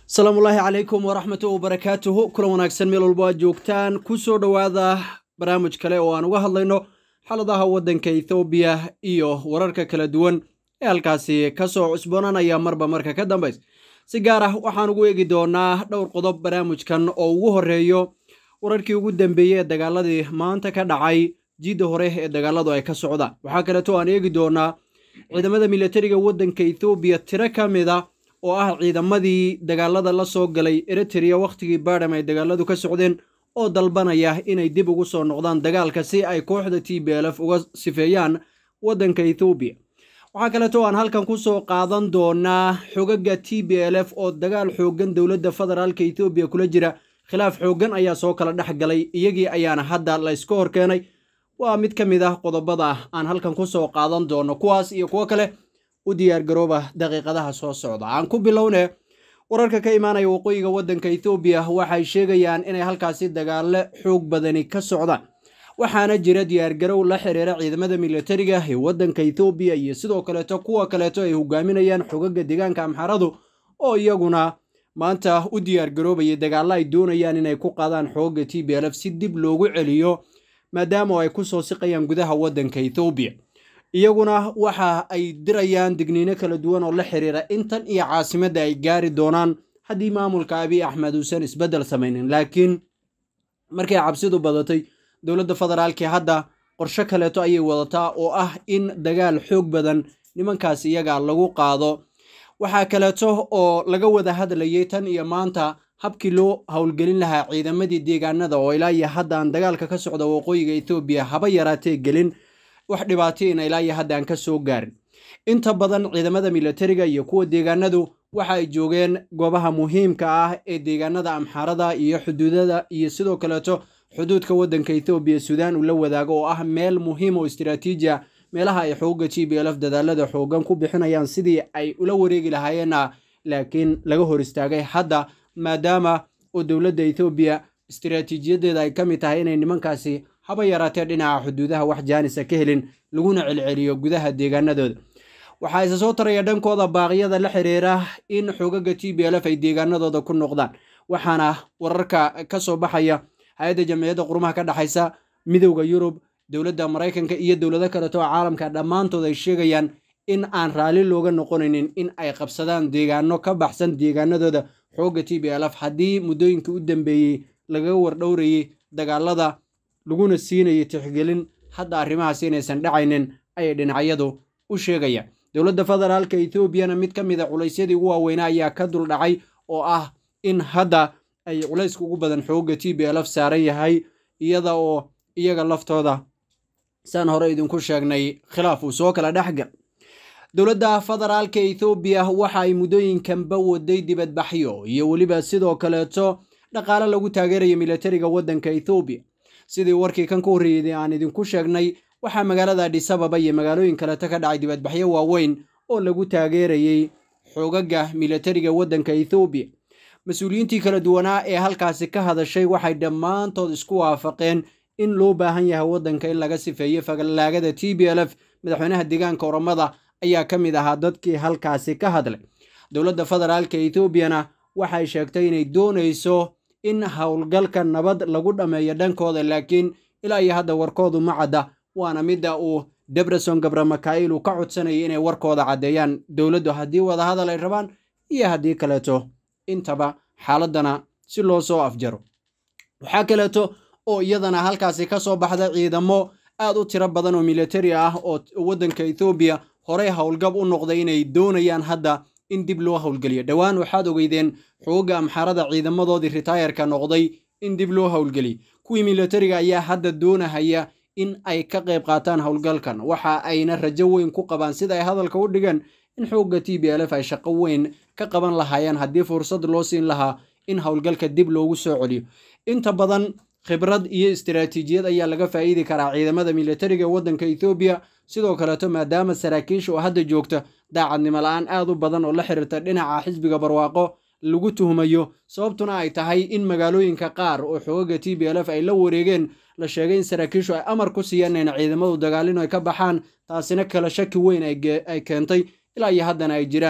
asalaamullaahi calaykum waraxmatu wabarakaatuhu kulan wanaagsan meel walbo aad joogtaan ku soo dhowaada barnaamij kale oo aan uga hadlayno xaaladaha waddanka ethoobiya iyo wararka kala duwan ee halkaasi ka soo cusboonanaya marba marka ka dambays si gaar ah waxaan ugu eegi doonaa dhowr qodob barnaamijkan oo ugu horreeyo wararkii ugu dambeeyey ee dagaaladii maanta ka dhacay jidda hore ee dagaaladu ay ka socdaan waxaa kaleeto aan eegi doonaa ciidamada militariga waddanka ethoobiya tiro ka mid a oo ah ciidamadii dagaalada la soo galay eritrea wakhtigii baadham ay dagaaladu ka socdeen oo dalbanaya inay dib ugu soo noqdaan dagaalka si ay kooxda t b l f uga sifeeyaan waddanka ethoobiya waxaa kaleeto aan halkan ku soo qaadan doonaa xogaga t b l f oo dagaal xooggan dowladda federaalka ethoobiya kula jira khilaaf xooggan ayaa soo kala dhex galay iyagii ayaana hadda la yska hor keenay waa mid ka mid ah qodobada aan halkan ku soo qaadan doono kuwaas iyo kuwo kale u diyaargarooba daqiiqadaha soo socda aan ku bilowne wararka ka imaanaya waqooyiga waddanka ethoobiya waxay sheegayaan inay halkaasi dagaalo xoog badani ka socdaan waxaana jira diyaargarow la xiriira ciidamada militariga ee waddanka ethoobiya iyo sidoo kaleeto kuwa kaleeto ay hogaaminayaan xogaga deegaanka amxaradu oo iyaguna maanta u diyaargaroobaya dagaalo ay doonayaan inay ku qaadaan xogaga t b l f si dib loogu celiyo maadaama ay ku soo siqayaan gudaha waddanka ethoobiya iyaguna waxa ay dirayaan digniino kala duwan oo la xiriira intan iyo caasimadda ay gaari doonaan haddii maamulka abiy axmed uusan isbeddel samaynin laakiin markay cabsidu badatay dowladda federaalkii hadda qorsho kaleeto ayay wadataa oo ah in dagaal xoog badan nimankaas iyaga lagu qaado waxaa kaleeto oo laga wada hadlayay tan iyo maanta habkii loo howlgelin lahaa ciidamadii deegaanada oo ilaa iyo haddaan dagaalka ka socda waqooyiga ethoobiya haba yaraatee gelin wax dhibaatayna ilaa iyo haddaan ka soo gaarin inta badan ciidamada militariga iyo kuwa deegaanadu waxa ay joogeen goobaha muhiimka ah ee deegaanada amxaarada iyo xuduudada iyo sidoo kaleeto xuduudka waddanka ethoobiya suudaan uu la wadaago oo ah meel muhiim oo istiraatiiji a meelaha ay xooga g b l f dadaalada xoogan ku bixinayaan sidii ay ula wareegi lahaayeenna laakiin laga hor istaagay hadda maadaama oo dowladda ethoobiya istiraatiijiyadeeda ay ka mid tahay inay nimankaasi haba yaraatee dhinaca xuduudaha wax jaanisa ka helin laguna celceliyo gudaha deegaanadooda waxaa isa soo taraya dhankooda baaqyada la xiriira in xogaga t b l f ay deegaanadooda ku noqdaan waxaana wararka ka soo baxaya hay-adda jamciyadda qurumaha ka dhexaysa midowda yurub dowladda maraykanka iyo dowlado kaleto oo caalamka dhammaantood ay sheegayaan in aan raalli looga noqonaynin in ay qabsadaan deegaano ka baxsan deegaanadooda xoogga t b l f haddii muddooyinka u dambeeyey lagaga wardhowrayey dagaalada laguna siinayay tixgelin hadda arrimahaas inaysan dhacaynin ayay dhinacyadu u sheegayaan dowladda federaalka ethoobiana mid ka mid a culaysyadii ugu waaweynaa ayaa ka dul dhacay oo ah in hadda ay culayska ugu badan xoogga t b l f saaran yahay iyada oo iyaga laftooda saan hore idinku sheegnay khilaaf uu soo kala dhexgal dowladda federaalka ethoobiya waxa ay muddooyinkanba waday dibadbaxyo iyo weliba sidoo kaleeto dhaqaale lagu taageeraya militariga waddanka ethoobiya sidii warkii kan ka horreeyey aan idinku sheegnay waxaa magaalada adhisababa iyo magaalooyin kaleeto ka dhacay dibadbaxyo waaweyn oo lagu taageerayey xoogaga militariga waddanka ethoobiya mas-uuliyiintii kala duwanaa ee halkaasi ka hadashay waxay dhammaantood isku waafaqeen in loo baahan yahay waddanka in laga sifeeyo fagalaagada t b l f madaxweynaha deegaanka oromada ayaa ka mid ahaa dadkii halkaasi ka hadlay dowladda federaalka ethoobiana waxay sheegtay inay doonayso in howlgalka nabad lagu dhammeeyo dhankooda laakiin ilaa iyo hadda warkoodu ma cadda waana midda uu debreson gabra makail uu ka codsanayay inay warkooda caddeeyaan dowladdu haddii wadahadal ay rabaan iyo haddii kaleeto intaba xaaladana si loo soo afjaro waxaa kaleeto oo iyadana halkaasi ka soo baxda ciidamo aad u tiro badan oo militari ah oo waddanka ethoobiya horey howlgab u noqday inay doonayaan hadda in dib loo howlgeliyo dhowaan waxaad ogeydeen xooga amxarada ciidamadoodii ritaayarka noqday in dib loo howlgeliyo kuwii militariga ayaa hadda doonahaya in ay ka qayb qaataan howlgalkan waxa ayna rajo weyn ku qabaan sida ay hadalka u dhigeen in xoogga t b l f ay shaqo weyn ka qaban lahaayeen haddii fursad loo siin lahaa in howlgalka dib loogu soo celiyo inta badan khibrad iyo istiraatiijiyad ayaa laga faa'iidi karaa ciidamada militariga waddanka ethoobiya sidoo kaleeto maadaama saraakiisha oo hadda joogta daacadnimo la-aan aad u badan oo la xiriirta dhinaca xisbiga barwaaqo lagu tuhmayo sababtuna ay tahay in magaalooyinka qaar oo xoogaga t b l f ay la wareegeen la sheegay in saraakiishu ay amar ku siiyeen in ciidamadu dagaalino ay ka baxaan taasina kala shaki weyn ay keentay ilaa iyo haddana ay jiraan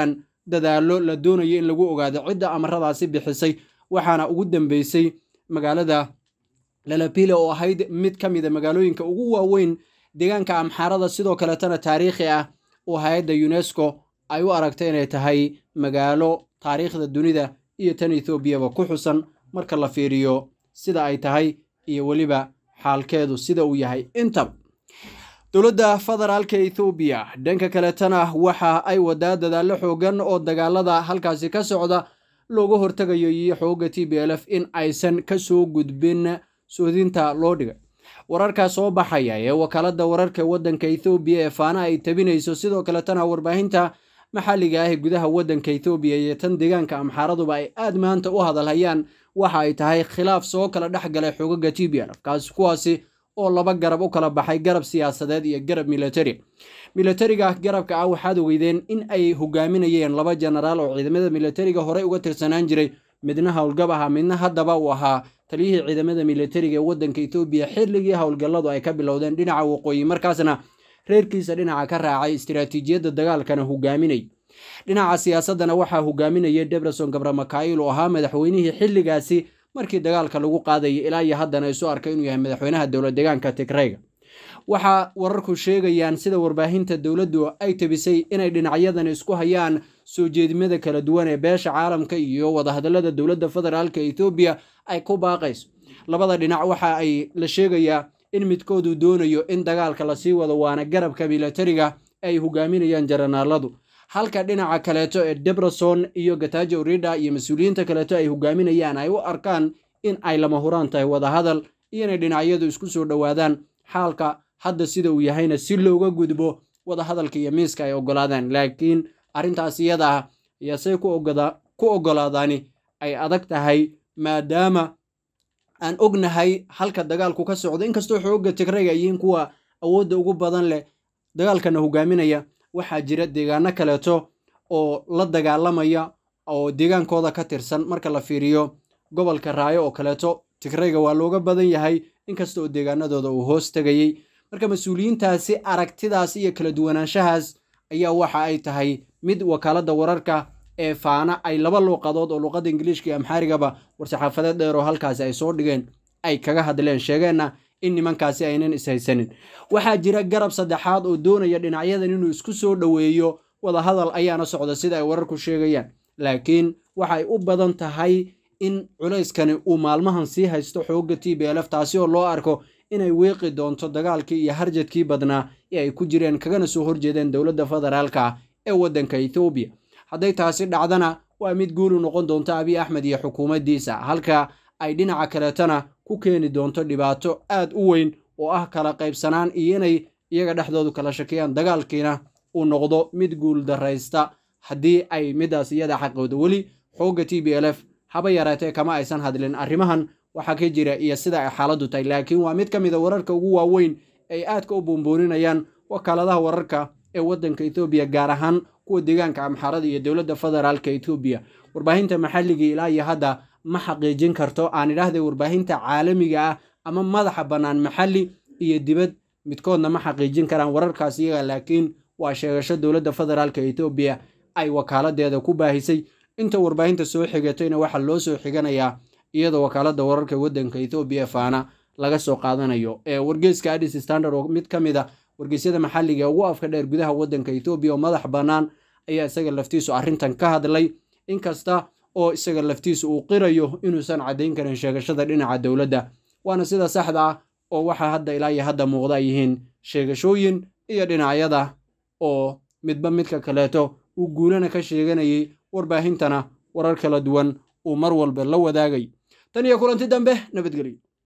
dadaallo la doonayo in lagu ogaado cidda amaradaasi bixisay waxaana ugu dambeysay magaalada lalapile oo ahayd mid ka mida magaalooyinka ugu waaweyn deegaanka amxaarada sidoo kaletana taariikhi ah oo hay-adda unesco ay u aragtay inay tahay magaalo taariikhda dunida iyo tan ethoobiaba ku xusan marka la fiiriyo sida ay tahay iyo weliba xaalkeedu sida uu yahay intaba dowladda federaalka ethoobiya dhanka kaletana waxa ay wadaa dadaallo xoogan oo dagaalada halkaasi ka socda looga hortegayo iyo xooga t b l f in aysan kasoo gudbin soodinta loo dhigay wararkaa soo baxaya ee wakaalada wararka waddanka ethoobiya ee faana ay tabinayso sidoo kaletana warbaahinta maxalliga ah ee gudaha waddanka ethoobiya iyo tan deegaanka amxaaraduba ay aad maanta u hadalhayaan waxa ay tahay khilaaf soo kala dhex galay xogaga t b l f kaasi kuwaasi oo laba garab u kala baxay garab siyaasadeed iyo garab militari militariga garabka ah waxaad ogeydeen in ay hogaaminayeen laba jenaraal oo ciidamada militariga horey uga tirsanaan jiray midna howlgab ahaa midna haddaba uu ahaa taliyihii ciidamada militariga ee waddanka etoobiya xilligii howlgalladu ay ka bilowdeen dhinaca waqooyi markaasna reerkiisa dhinaca ka raacay istiraatiijiyadda dagaalkana hogaaminay dhinaca siyaasaddana waxaa hogaaminaya debreson gabramakail oo ahaa madaxweynihii xilligaasi markii dagaalka lagu qaadayay ilaa iyo haddana isu arkay inuu yahay madaxweynaha dowlad deegaanka tigreyga waxaa wararku sheegayaan sida warbaahinta dowladdu ay tabisay inay dhinacyadan isku hayaan soo jeedimada kala duwan ee beesha caalamka iyo wadahadallada dowladda federaalka ethoobiya ay ku baaqayso labada dhinac waxa ay la sheegayaa in midkoodu doonayo in dagaalka lasii wado waana garabka militariga ay hogaaminayaan jaranaaladu halka dhinaca kaleeto ee debreson iyo gatajo urida iyo mas-uuliyiinta kaleeto ay hogaaminayaan ay u arkaan in ay lama huraan tahay wadahadal iyo inay dhinacyadu isku soo dhowaadaan xaalka hadda sida uu yahayna si looga gudbo wadahadalka iyo miiska ay ogolaadaan laakiin arrintaas iyada ah ayaa say ku ogolaadaani ay adag tahay maadaama aan ognahay halka dagaalku ka socdo inkastoo xooga tigrayga yihiin kuwa awoodda ugu badan leh dagaalkana hogaaminaya waxaa jira deegaano kaleeto oo la dagaalamaya oo deegaankooda ka tirsan marka la fiiriyo gobolka raayo oo kaleeto tigrayga waa looga badan yahay inkasta oo deegaanadooda uu hoos tegayey marka mas-uuliyiintaasi aragtidaas iyo kala duwanaanshahaas ayaa waxa ay tahay mid wakaaladda wararka ee faana ay laba luuqadood oo luuqadda ingiliishka iyo amxaarigaba war-saxaafadeed dheer oo halkaasi ay soo dhigeen ay kaga hadleen sheegeenna in nimankaasi aynan ishaysanin waxaa jira garab saddexaad oo doonaya dhinacyadan inuu isku soo dhoweeyo wadahadal ayaana socda sida ay wararku sheegayaan laakiin waxay u badan tahay in culayskani uu maalmahan sii haysto xoogga t b lf taasi oo loo arko inay weeqi doonto dagaalkii iyo harjadkii badnaa ee ay ku jireen kagana soo horjeedeen dowladda federaalka ee waddanka ethoobiya hadday taasi dhacdana waa mid guulu noqon doonto abiy axmed iyo xukuumaddiisa halka ay dhinaca kaleetana ku keeni doonto dhibaato aad u weyn oo ah kala qaybsanaan iyo inay iyaga dhexdoodu kala shakiyaan dagaalkiina uu noqdo mid guul daraysta haddii ay midaas iyada xaqooda weli xoogga t b l f haba yaraatee kama aysan hadlin arrimahan waxaa ka jira iyo sida ay xaaladdu tahay laakiin waa mid ka mid a wararka ugu waaweyn ay aadka u buunbuuninayaan wakaaladaha wararka ee waddanka ethoobiya gaar ahaan kuwa deegaanka amxaarada iyo dowladda federaalka ethoobiya warbaahinta maxalligii ilaa iyo hadda ma xaqiijin karto aan idhaahday warbaahinta caalamiga ah ama madaxa bannaan maxalli iyo dibad midkoodna ma xaqiijin karaan wararkaas iyaga laakiin waa sheegasho dowladda federaalka ethoobiya ay wakaaladeeda ku baahisay inta warbaahinta soo xigatayna waxaa loo soo xiganayaa iyadoo wakaaladda wararka waddanka ethoobiya faana laga soo qaadanayo ee wargeyska adis standard oo mid ka mid a wargeysyada maxalliga ugu afka dheer gudaha waddanka ethoobiya oo madax bannaan ayaa isaga laftiisu arrintan ka hadlay inkasta oo isaga laftiisu uu qirayo inuusan caddayn karin sheegashada dhinaca dowladda waana sida saxda ah oo waxaa hadda ilaa iyo hadda muuqda ay yihiin sheegashooyin iyo dhinacyada oo midba midka kaleeto uu guulana ka sheeganayay warbaahintana warar kala duwan uu mar walba la wadaagay tan iyo kulanti dambe nabadgelyo